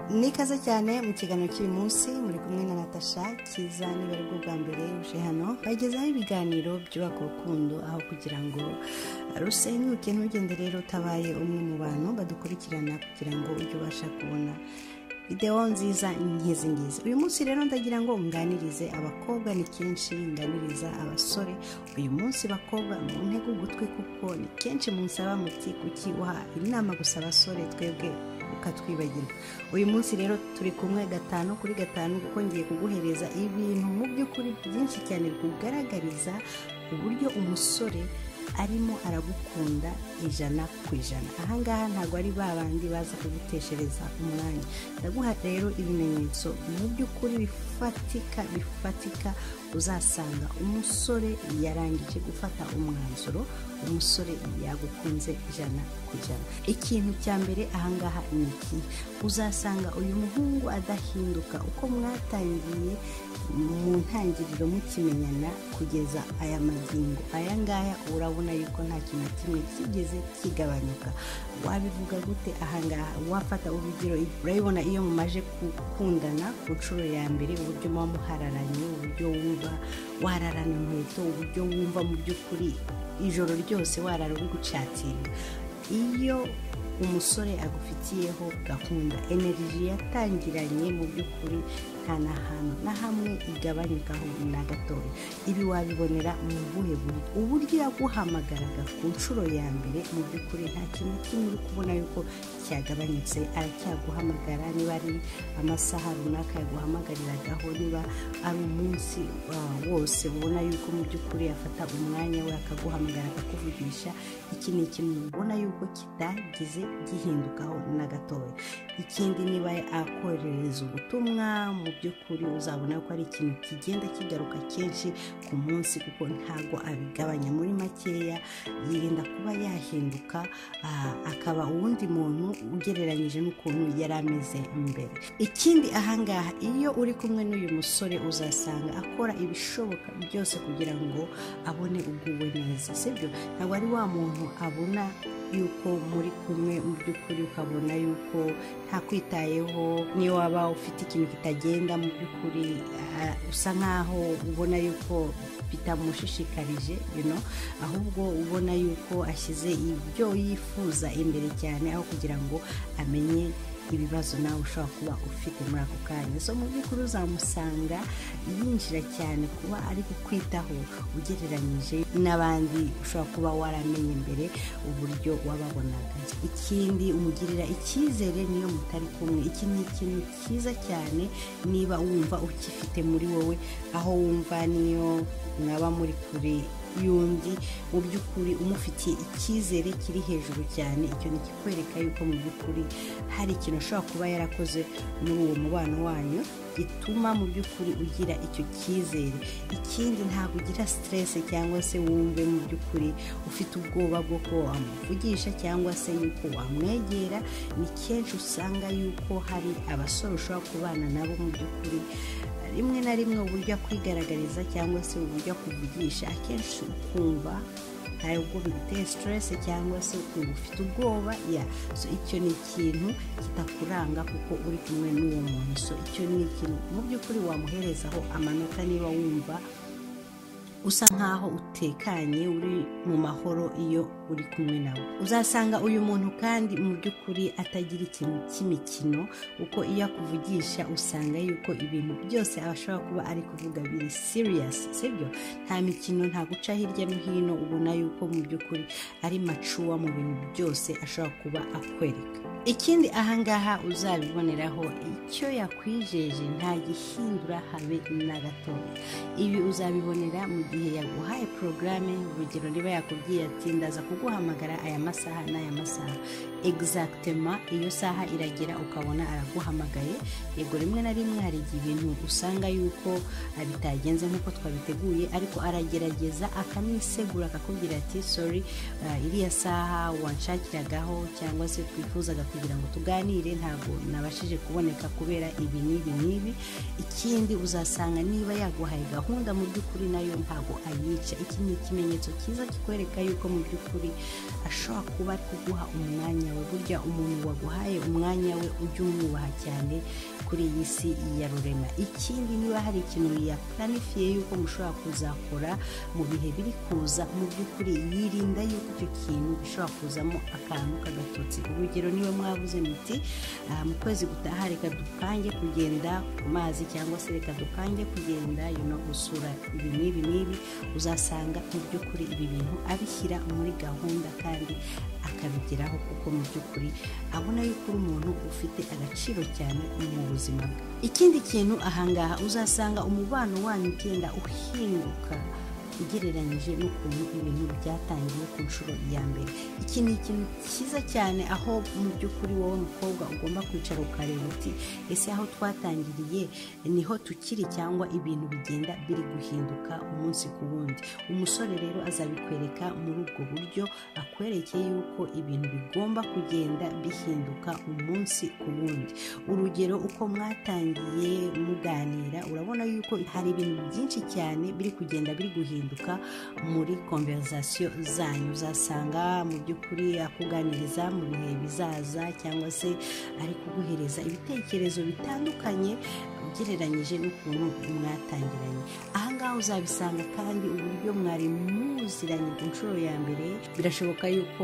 nikaze cyane mu kiganiro cy'uyu munsi muri kumwe na natasha cyiza niba ari bwo bwa mbere uje hano bagezaho ibiganiro byubaka urukundo aho kugira ngo rusenyuke ntugende rero utabaye umwe mu bantu badukurikirana kugira ngo ujye ubasha kubona videwo nziza nk'izi ngizi uyu munsi rero ndagira ngo nganirize abakobwa ni kenshi nganiriza abasore uyu munsi bakobwa mu ntege ugutwi kuko ni kenshi munsaba muti kuki uha inama gusa abasore twebwe ukatwibagirwa uyu munsi rero turi kumwe gatanu kuri gatanu kuko ngiye kuguhereza ibintu mu by'ukuri byinshi cyane bikugaragariza uburyo umusore arimo aragukunda ijana ku ijana ahangaha ntabwo ari ba bandi baza kuguteshereza umwanya ndaguha rero ibimenyetso mu by'ukuri bifatika bifatika uzasanga umusore yarangije gufata umwanzuro umusore yagukunze ijana ku ijana ikintu cya mbere ahangaha ni iki uzasanga uyu muhungu adahinduka uko mwatangiye mu ntangiriro mukimenyana kugeza aya magingo aya ngaya urabona yuko nta kintu na kimwe kigeze kigabanyuka wabivuga gute ahangaha wafata urugero urabibona iyo mumaje gukundana ku nshuro ya mbere uburyo muba muhararanye uburyo wumva wararana inkweto uburyo wumva mu by'ukuri ijoro ryose warara uri gucatinga iyo umusore agufitiyeho gahunda energy yatangiranye mu by'ukuri nta na hantu na hamwe igabanyukaho na gatoya ibi wabibonera mu buhe buryo uburyo yaguhamagaraga ku nshuro ya mbere mu by'ukuri nta kintu kimwe uri kubona yuko cyagabanyutse aracyaguhamagara niba ari amasaha runaka yaguhamagariraho niba ari umunsi wose ubona yuko mu by'ukuri yafata umwanya we akaguhamagara akakuvugisha iki ni ikintu ubona yuko kitagize gihindukaho na gatoya ikindi niba akoherereza ubutumwa mu by'ukuri uzabona ko ari ikintu kigenda kigaruka kenshi ku munsi kuko ntabwo abigabanya muri makeya yirinda kuba yahinduka akaba uwundi muntu ugereranyije n'ukuntu yari ameze mbere ikindi ahangaha iyo uri kumwe n'uyu musore uzasanga akora ibishoboka byose kugira ngo abone uguwe neza sibyo ntabwo ari wa muntu abona yuko muri kumwe mu by'ukuri ukabona yuko ntakwitayeho niyo waba ufite ikintu kitagenda mu by'ukuri usa nkaho ubona yuko bitamushishikarije ahubwo ubona yuko ashyize ibyo yifuza imbere cyane aho kugira ngo amenye ibibazo nawe ushobora kuba ufite muri ako kanya so mu by'ukuri uzamusanga yinjira cyane kuba ari kukwitaho ugereranyije n'abandi ushobora kuba waramenye mbere uburyo wababonaga ikindi umugirira icyizere niyo mutari kumwe iki ni ikintu cyiza cyane niba wumva ukifite muri wowe aho wumva niyo mwaba muri kure y'undi mu by'ukuri umufitiye icyizere kiri hejuru cyane icyo ni ikikwereka yuko mu by'ukuri hari ikintu ushobora kuba yarakoze muri uwo mubano wanyu gituma mu by'ukuri ugira icyo cyizere ikindi ntabwo ugira siteresi cyangwa se wumve mu by'ukuri ufite ubwoba bwo ko wamuvugisha cyangwa se yuko wamwegera ni kenshi usanga yuko hari abasore ushobora kubana nabo mu by'ukuri rimwe na rimwe uburyo akwigaragariza cyangwa se uburyo akuvugisha akenshi ukumva ntabwo biguteye siteresi cyangwa se ukumva ufite ubwoba ya so icyo ni ikintu kitakuranga kuko uri kumwe n'uwo muntu so icyo ni ikintu mu by'ukuri wamuherezaho amanota niba wumva usa nkaho utekanye uri mu mahoro iyo uri kumwe nawe uzasanga uyu muntu kandi mu by'ukuri atagira ikintu cy'imikino kuko iyo akuvugisha usanga yuko ibintu byose ashobora kuba ari kuvuga biri siriyasi sibyo nta mikino nta guca hirya no hino ubona yuko mu by'ukuri ari macuwa mu bintu byose ashobora kuba akwereka ikindi ahangaha uzabiboneraho icyo yakwijeje ntagihindura habe na gatoya ibi uzabibonera mu gihe yaguhaye porogaramu urugero niba yakubwiye ati ndaza kuguhamagara aya masaha n'aya masaha egizagitema iyo saha iragera ukabona araguhamagaye yego rimwe na rimwe hari igihe ibintu usanga yuko bitagenze nk'uko twabiteguye ariko aragerageza akanisegura akakubwira ati sori iriya saha wanshakiragaho cyangwa se twifuzaga kugira ngo tuganire ntabwo nabashije kuboneka kubera ibi n'ibi n'ibi ikindi uzasanga niba yaguhaye gahunda mu by'ukuri nayo ntabwo yabo ayica iki ni ikimenyetso cyiza kikwereka yuko mu by'ukuri ashobora kuba ari kuguha umwanya we burya umuntu waguhaye umwanya we ujye umwubaha cyane kuri iyi si ya rurema ikindi niba hari ikintu yapuranifiye yuko mushobora kuzakora mu bihe biri kuza mu by'ukuri yirinda yuko icyo kintu gishobora kuzamo akantu k'agatotsi urugero niba mwabuze muti mu kwezi gutaha reka dupange kugenda ku mazi cyangwa se reka dupange kugenda yuno gusura ibi n'ibi n'ibi uzasanga mu by'ukuri ibi bintu abishyira muri gahunda kandi akabigeraho kuko mu by'ukuri abona yuko uri umuntu ufite agaciro cyane mu buzima bwe ikindi kintu ahangaha uzasanga umubano wanyu ugenda uhinduka ugereranyije n'ukuntu ibintu byatangiye ku nshuro ya mbere iki ni ikintu cyiza cyane aho mu by'ukuri wowe mukobwa ugomba kwicara ukareba uti ese aho twatangiriye niho tukiri cyangwa ibintu bigenda biri guhinduka umunsi ku wundi umusore rero azabikwereka muri ubwo buryo akwerekeye yuko ibintu bigomba kugenda bihinduka umunsi ku wundi urugero uko mwatangiye muganira urabona yuko hari ibintu byinshi cyane biri kugenda biri guhinduka muri konverizasiyo zanyu uzasanga mu by'ukuri akuganiriza mu bihe bizaza cyangwa se ari kuguhereza ibitekerezo bitandukanye ugereranyije n'ukuntu mwatangiranye ahangaha uzabisanga kandi uburyo mwari muziranye ku nshuro ya mbere birashoboka yuko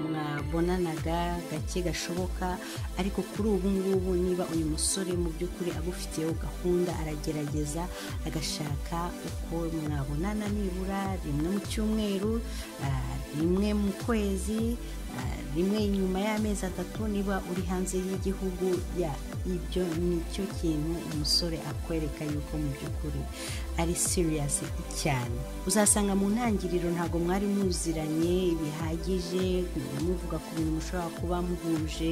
mwabonanaga gake gashoboka ariko kuri ubu ngubu niba uyu musore mu by'ukuri agufitiyeho gahunda aragerageza agashaka uko mwabonana nibura rimwe mu cyumweru rimwe mu kwezi rimwe nyuma y'amezi atatu niba uri hanze y'igihugu ya ibyo ni cyo kintu umusore akwereka yuko mu by'ukuri ari siriyasi cyane uzasanga mu ntangiriro ntabwo mwari muziranye bihagije muvuga ku bintu mushobora kuba muhuje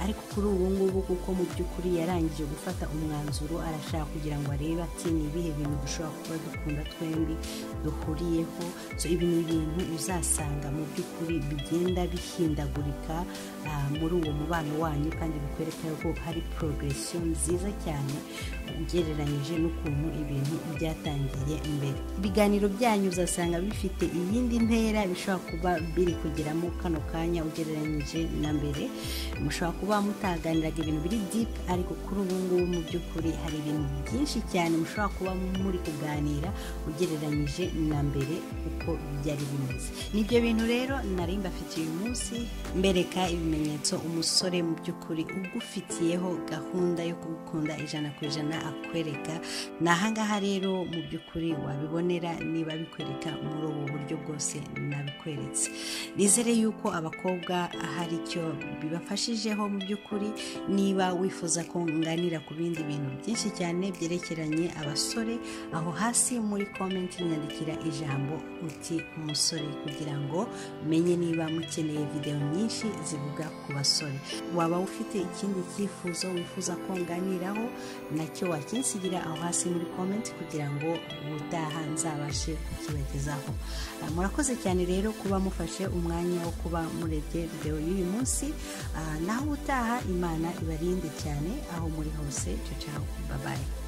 ariko kuri ubu ngubu kuko mu by'ukuri yarangije gufata umwanzuro arashaka kugira ngo arebe ati ni ibihe bintu dushobora kuba dukunda twembi duhuriyeho so ibi ni ibintu uzasanga mu by'ukuri bigenda bihindagurika muri uwo mubano wanyu kandi bikwereka ko hari porogiresiyo nziza cyane ugereranyije n'ukuntu ibintu byatangiye imbere ibiganiro byanyu uzasanga bifite iyindi ntera bishobora kuba biri kugeramo kano kanya ugereranyije na mbere mushobora kuba mutaganiraga ibintu biri dipu ariko kuri ubu ngubu mu by'ukuri hari ibintu byinshi cyane mushobora kuba muri kuganira ugereranyije na mbere uko byari bimeze nibyo bintu rero nari mbafitiye uyu munsi mbereka ibimenyetso umusore mu by'ukuri ugufitiyeho gahunda yo kugukunda ijana ku ijana akwereka ni ahangaha rero mu by'ukuri wabibonera niba bikwereka muri ubu buryo bwose nabikweretse nizere yuko abakobwa hari icyo bibafashijeho mu by'ukuri niba wifuza ko nganira ku bindi bintu byinshi cyane byerekeranye abasore aho hasi muri komenti nyandikira ijambo uti umusore kugira ngo menye niba mukeneye videwo nyinshi zivuga ku basore waba ufite ikindi cyifuzo wifuza ko nganiraho nacyo wakinsigira aho hasi muri komenti kugira ngo ubutaha nzabashe kukibagezaho murakoze cyane rero kuba mufashe umwanya wo kuba murebye videwo y'uyu munsi naho ubutaha imana ibarinde cyane aho muri hose cyo cyaho babaye